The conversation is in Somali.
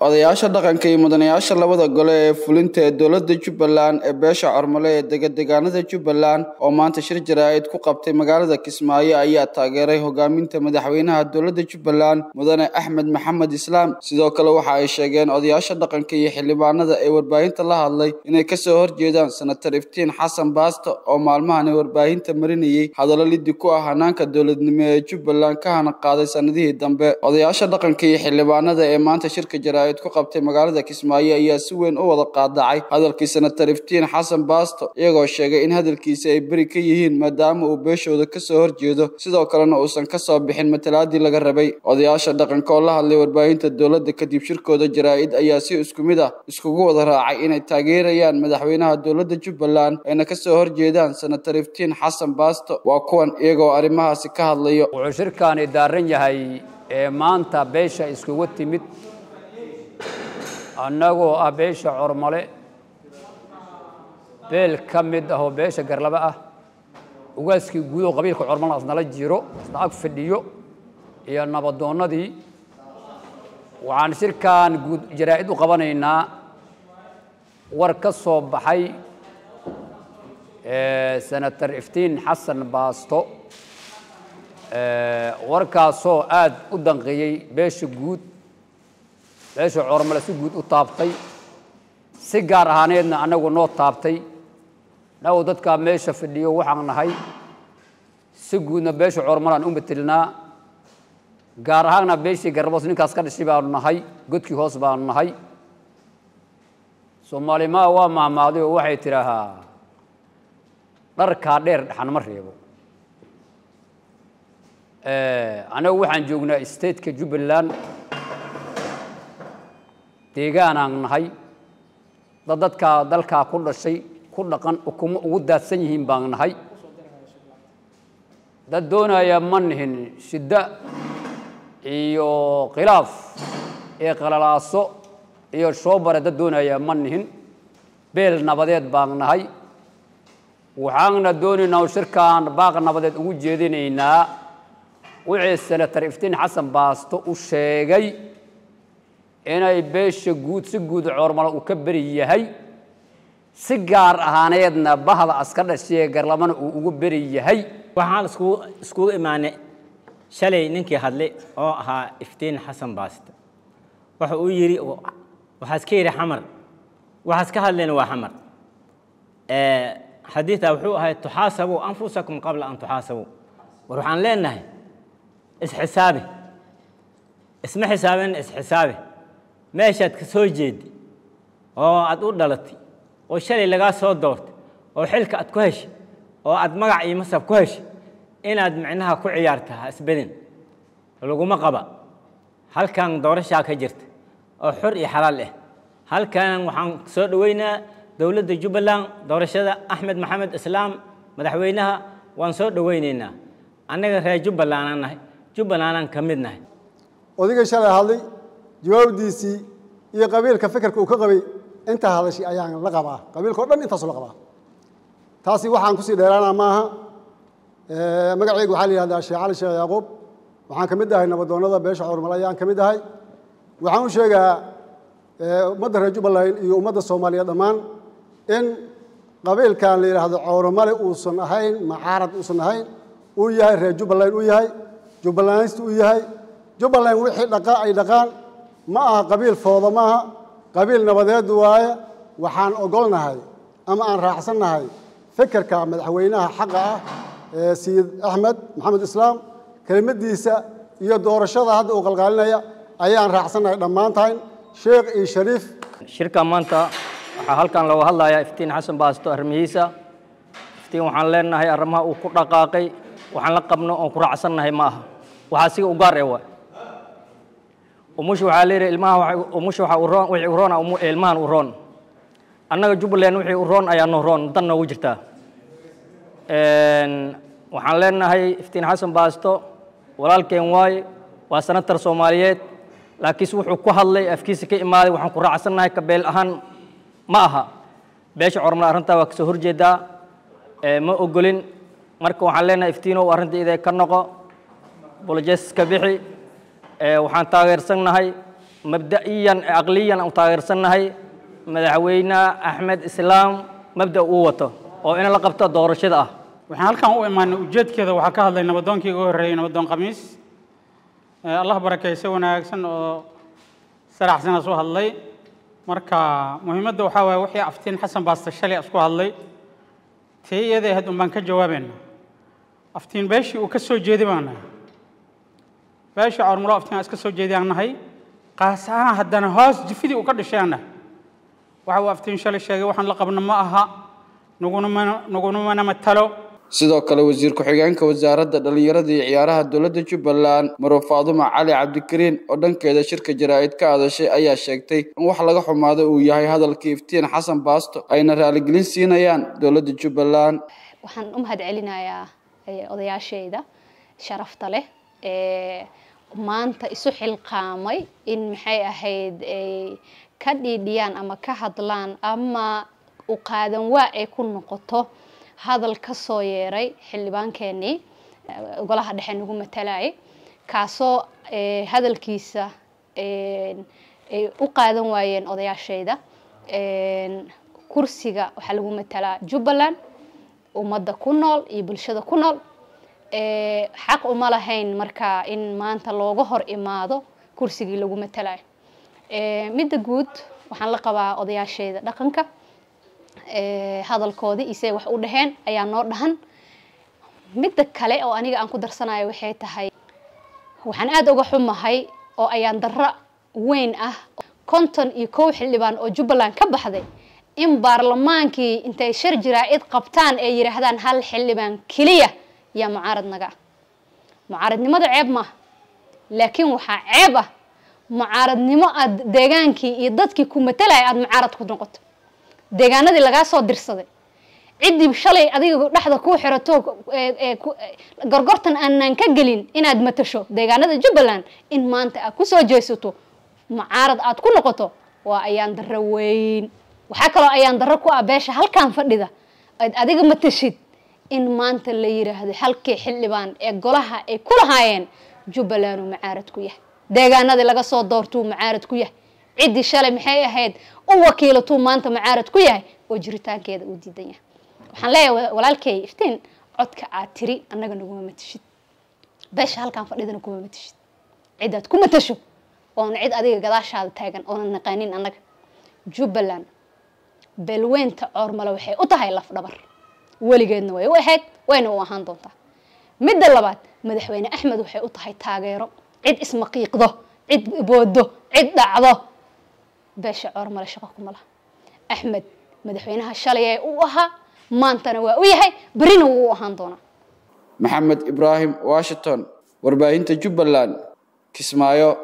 odayaasha dhaqanka iyo mudanayaasha labada gole ee fulinta ee dowladda jubbaland ee beesha cormole ee degadegaanada jubbaland oo maanta shir jaraa'id ku qabtay magaalada kismaayo ayaa taageeray hogaaminta madaxweynaha dowladda jubbaland mudane axmed maxamed islaam sidoo kale waxa ay sheegeen odayaasha dhaqanka iyo xildhibaanada ee warbaahinta la hadlay inay kasoo horjeedaan senatar iftiin xasan baasto oo maalmahan ee warbaahinta marinayey hadallo liddi ku ah hanaanka dowladnimo ee jubbaland ka hana qaaday sanadihii dambe odayaasha dhaqanka iyo xildhibaanada ee maanta shirka jaraa'id ku qabtay magaalada kismaayo ayaa si weyn u wada qaadacay hadalkii senatar iftiin xasan baasto iyagoo sheegay in hadalkiisa ay beri ka yihiin maadaama uu beeshooda kasoo horjeedo sidoo kalena uusan kasoo bixin matalaadii laga rabay odayaasha dhaqanka oo la hadlay warbaahinta dowladda kadib shirkooda jaraa'id ayaa si isku mid ah iskugu wada raacay inay taageerayaan madaxweynaha dowladda jubbaland ayna kasoo horjeedaan senatar iftiin xasan baasto waa kuwan iyagoo arrimahaasi ka hadlayo wuxuu shirkaani daaran yahay ee maanta beesha iskugu timid annagoo ah beesha cormale beel ka mid ah oo beesha garlaba ah ugaaskii guud oo qabiilka cormale asnala jiro asna ag fadhiyo iyo nabadoonnadii waxaan shirkan guud jaraa'id u qabanaynaa war ka soo baxay senatar iftiin xasan baasto warkaasoo aad u danqiyey beesha guud beesha cormale si guud u taabtay si gaar ahaaneedna annagu noo taabtay annagu dadkaa meesha fadhiyo waxaan nahay si guudna beesha cormalaan u matelnaa gaar ahaanna beeshii garboos ninkaas ka dhashay baanu nahay godkii hoos baanu nahay soomaalimaa waa mahmaaday oo waxay tidhaahaa dharkaa dheer dhaxan ma reebo annagu waxaan joognaa stateka jubbaland deegaanaan nahay dad dadkaa dalkaa ku dhashay ku dhaqan ukumo ugu daadsan yihiin baan nahay dad doonaya ma nihin shiddo iyo khilaaf iyo qalalaaso iyo shoobare dad doonaya ma nihin beel nabadeed baan nahay waxaanna doonaynaa shirkaan baaq nabadeed ugu jeedinaynaa wixii senatar iftiin xasan baasto u sheegay inay beesha guud si guud coormale uu ka beri yahay si gaar ahaaneedna bahda aska dhashee garlamana uu ugu beri yahay waxaan iskugu iskugu imaanay shalay ninkii hadlay oo ahaa iftiin xasan baasto waxa uu yidhi waxaas ka yidhi xamar waxaas ka hadlayna waa xamar xadiida wuxuu ahay tuxaasabuu anfusakum qabla an tuxaasabuu war waxaan leenahay isxisaabi isma xisaabin isxisaabi meeshaad ka soo jeedi oo aad u dhalatay oo shalay lagaa soo doortay oo xilka aad ku heshay oo aad magac iyo masab ku heshay inaad micnaha ku ciyaarta ha isbedin laguma qaba halkan doorashaa ka jirta oo xor iyo xalaal ah halkan waxaan soo dhoweynaa dowladda jubbaland doorashada axmed maxamed islaam madaxweynaha waan soo dhoweynaynaa annaga reer jubbalandaan nahay jubbalandaan ka mid nahay odigay shalay hadlay jawaabdiisii iyo qabiilka fikirka uu ka qabay intaa hadashay ayaan la qabaa qabiilkao dhan intaasu la qabaa taasi waxaan kusii dheeraana maaha magaceyga waxaa la yihahdaa sheekh cali sheekh yacquub waxaan ka mid ahay nabadoonnada beesha cormal ayaan ka mid ahay waxaan u sheegaa ummadda reer jubbaland iyo ummadda soomaaliya dhammaan in qabiilkan la yidhaahdo cowramale uusan ahayn macaarad uusan ahayn uu yahay reer jubbaland uu yahay jubbalandista uu yahay jubbaland wixii dhaqa ay dhaqaan ma aha qabiil fooda ma aha qabiil nabadeed waaye waxaan ogolnahay ama aan raacsannahay fikirka madaxweynaha xaqa ah ee sayid axmed maxamed islaam kelimadiisa iyo doorashada hadda uu qalqaalinaya ayaan raacsannahay dhammaantayn sheekh iyo shariif shirka maanta waxaa halkan looga hadlayaa iftiin xasan baasto arrimihiisa iftiin waxaan leenahay arrimaha uu ku dhaqaaqay waxaan la qabno oon ku raacsannahay ma aha waxaa siga u gaar ee waay umusha waxaa leeyahay ilmaha umusha waxaa u roon wixii u roona ilmahan u roon annaga jubbaland wixii u roon ayaa noo roon dan noogu jirtaa waxaan leenahay iftiin xasan baasto walaalkeen waaye waa senatar soomaaliyeed laakiinse wuxuu ku hadlay afkiisa ka imaaday waxaan ku raacsannahay kabeel ahaan ma aha beesha cormale arrintaa waa kasoo horjeedaa ma ogolin marka waxaan leenahay iftiinow arrinta idee ka noqo bolojes ka bixi waxaan taageersannahay mabda'iyan aqliyan aan u taageersannahay madaxweyne axmed islaam mabda uu wato oo in la qabto doorashada ah waxaan halkan u imaanay ujeedkeeda waxaa ka hadlay nabadoonkii ugu horreeyey nabadoon khamiis allah barakayse wanaagsan oo saraxsana soo hadlay marka muhiimadda waxaa waaye wixii aftiin xasan baaste shalay isku hadlay tii iyada ahayd un baan ka jawaabayna aftiin beeshii uu ka soo jeedi baan nahay beeshii cormulo aftiin aan iska soo jeedi aan nahay qaas ahaan haddana hoos jifidii uu ka dhashay aan nahay waxa uu aftiin shalay sheegay waxaan la qabno ma aha naguna mana naguna mana matalo sidoo kale wasiir ku-xigeenka wasaaradda dhallinyarada iyo ciyaaraha dowladda jubbaland maruu faadumo cali cabdikariin oo dhankeeda shirka jaraa'id ka hadashay ayaa sheegtay in wax laga xumaado uu yahay hadalkii iftiin xasan baasto ayna raaligelin siinayaan dowladda jubbaland waxaan u mahad celinayaa odayaashayda sharafta leh ee maanta isu xilqaamay in maxay ahayd ay ka dhiidhiyaan ama ka hadlaan ama u qaadan waa ay ku noqoto hadal ka soo yeeray xildhibaankeenii golaha dhexe nagu matalayay kaasoo hadalkiisa ay u qaadan waayeen odayaashayda kursiga waxaa lagu matalaa jubbaland ummadda ku nool iyo bulshada ku nool xaq uma lahayn marka in maanta looga hor imaado kursigii lagu matalayo midda guud waxaan la qabaa odayaashayda dhaqanka hadalkoodii isay wax u dhaheen ayaa noo dhahan midda kale oo aniga aan ku darsanayo waxay tahay waxaan aada uga xumahay oo ayaan darro weyn ah konton iyo kow xildhibaan oo jubbaland ka baxday in baarlamaankii intay shir jaraa'id qabtaan ee yidhaahdaan hal xildhibaan keliya yaa mucaarad naga ah mucaaradnimada ceeb maaha laakiin waxaa ceeb ah mucaaradnimo aad deegaankii iyo dadkii ku matalaya aada mucaarad ku noqoto deegaanadii lagaa soo dirsaday ciddii shalay adiga dhexda kuu xirato gorgortan aanaan ka gelin inaad matasho deegaanada jubbaland in maanta aad kusoo jeesato mucaarad aad ku noqoto waa ayaan darro weyn waxaa kaloo ayaan darro ku ah beesha halkan fadhida aad adiga matashid in maanta la yiraahdo halkii xildhibaan ee golaha ay ku lahaayeen jubbaland uu mucaarad ku yahay deegaanadii laga soo doortuu mucaarad ku yahay ciddii shalay maxay ahayd u wakiilatuu maanta mucaarad ku yahay oo jiritaankeeda uu diidan yahay waxaan leeyahay walaalkay iftiin codka aad tiri annaga naguma matashid beesha halkan fadhidana kuma matashid cidaad ku matasho oona cid adiga gadaashaada taagan oonan naqaanin annaga jubbaland beelweynta coormale waxay u tahay laf dhabar weligeedna way u ahayd wayna u ahaan doontaa midda labaad madaxweyne axmed waxay u tahay taageero cid ismaqiiqdo cid boodo cid dhacdo beesha coormale shaqo kuma laha axmed madaxweynaha shalay ee u ahaa maantana waa u yahay berina wuu u ahaan doonaa maxamed ibraahim washington warbaahinta jubbaland kismaayo